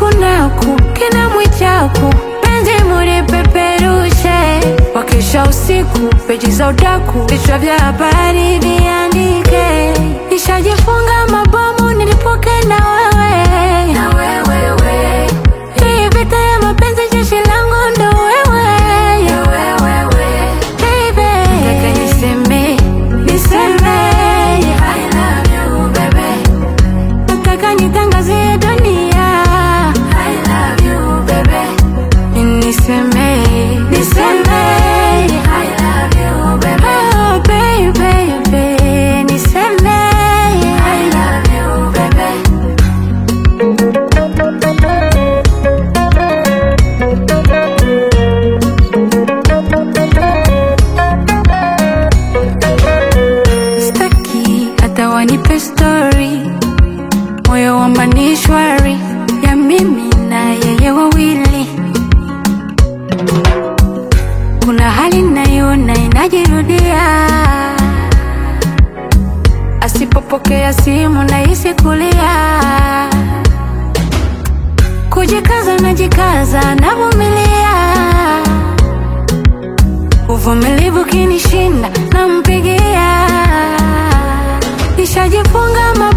nakunaku kina mwichaku penzi mulipeperushe wakisha usiku peji za udaku vichwa vya habari viandike nishajifunga mabomu nilipoke na wewe na wewe hii vita ya mapenzi jeshi langu ndo wewe Baby, nataka niseme niseme I love you baby nataka nitangazie dunia I love you baby niseme niseme I love you baby oh baby baby niseme I love you baby staki hata wanipe story moyo wamba ni shwari ya mimi na yeye wawili kuna hali naiona inajirudia asipopokea simu nahisi kulia kujikaza najikaza navumilia uvumilivu kinishinda nampigia nishajifunga